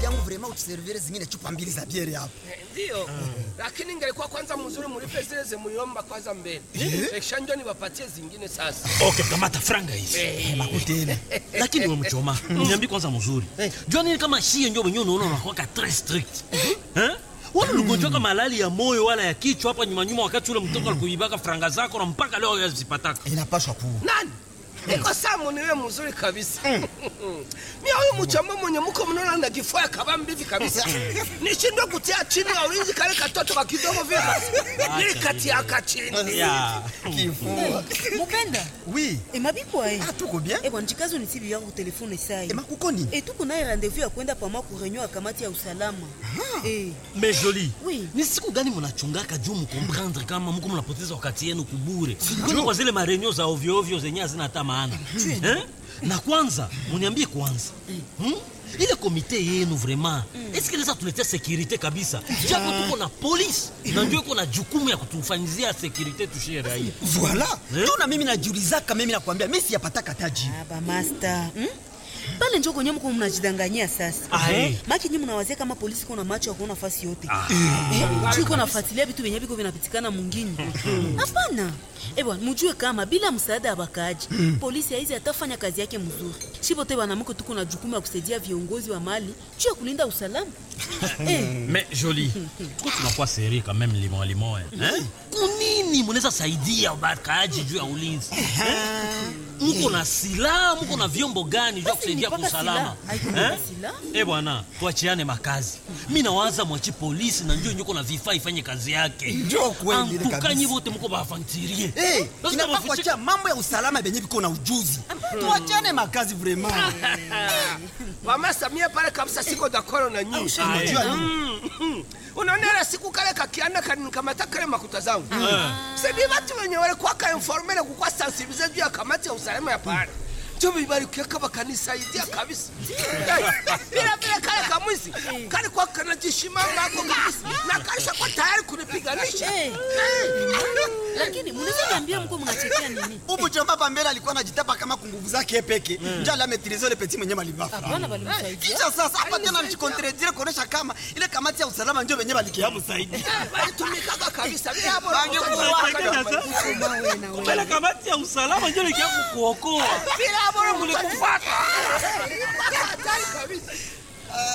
yangu vraiment utuservire zingine chupa mbili za biere hapo. Ndio. Lakini ingelikuwa kwanza mzuri mlipe zile zimuliomba kwanza mbele. Kisha ndio niwapatie zingine sasa. Okay, kamata franga hizi. Makutena. Lakini wewe mchoma, niambie kwanza mzuri. Jua nini kama shie ndio wenyewe unaona unakuwa très strict. Eh? Wala uligonjwa kama malali ya moyo wala ya kichwa hapa nyuma nyuma wakati ule mtoto alikuibaka franga zako na mpaka leo yazipataka. Inapashwa kuwa. Nani? Niko samu niwe mzuri kabisa. Mimi huyu mchamba mwenye mko mnaona na kifua kaba mbivi kabisa. Nishindwe kutia chini ya ulinzi kale katoto ka kidogo vile. Nilikati aka chini. Ya. Kifua. mopenda Oui. emabikwa e Ah, tuko bien. ebwa njikazo nisibi yako telefone sai Ema kukoni? e tuko naye rendez-vous ya kwenda pama ku réunion ya kamati ya usalama e Mais joli. Oui. Ni siku gani mnachungaka juu mkomprendre kama mko mnapoteza wakati yenu kubure. Kwani kwa zile marenio za ovyo ovyo zenye hazina hata maana. Eh? Na kwanza, muniambie kwanza. Hmm? Ile komite yenu vraiment, est-ce que tuletea securite kabisa? Japo tuko na polisi na ndio iko na jukumu ya kutufanyizia securite tushie raia. Voilà. Eh? Ndio na mimi najiulizaka mimi nakwambia mimi siyapataka taji. aba master hmm? pale njo kwenye mko mnajidanganyia sasa Ah, eh. maki nyi mnawazia kama polisi iko na macho ya kuona fasi yote Eh, juu iko nafuatilia vitu vyenye viko vinapitikana mwingine hapana ebwa mujue kama bila msaada ya bakaaji polisi haizi atafanya kazi yake mzuri shipote wanamke tuko na jukumu ya kusaidia viongozi wa mali juu ya kulinda usalama eh, Mais joli. Tuko tunakuwa seri quand même limon limon. Eh? Kunini mnaweza saidia ubakaji juu ya ulinzi? Eh? Mko na silaha, mko na vyombo gani vya Basi kusaidia kwa nipaka usalama? silaha. Haiko na Eh? silaha. Eh bwana, tuachiane makazi. Mimi nawaza mwachi polisi na njoo nyuko na vifaa ifanye kazi yake. Njoo kweli ile kabisa. Antukanyi wote mko bafantirie. Eh, Lazima inafaa bafiche- kuachia mambo ya usalama benye biko na ujuzi. Tuachane makazi vraiment. Mama Samia pale kabisa siko dakoro na nyinyi. Unajua nini? Mm. Unaona ile siku kale kakianda kanikamata kale makuta zangu. Sidi watu wenye walikuwa ka informele kukwa sensibilize juu ya kamati ya usalama ya pale. Ndio bibarikia kama kanisaidia kabisa. Eh, Bila bila kale kamwisi. Kale kwa kanajishimanga hapo kabisa. Na kaisha kwa tayari kunipiganisha. Eh. lakini mnaweza niambia mko mnachekea nini Ubu chomba pambele alikuwa anajitapa kama kunguvu zake peke. Njoo la maîtriser le petit mwenye malibafa. hapana balimsaidia Kisha sasa hapa tena mjikontredire kuonesha kama ile kamati ya usalama ndio wenyewe balikiamu zaidi. Walitumikaga kabisa. Bila hapo Mbele kamati ya usalama ndio likia kukuokoa. bila hapo mlikufuata.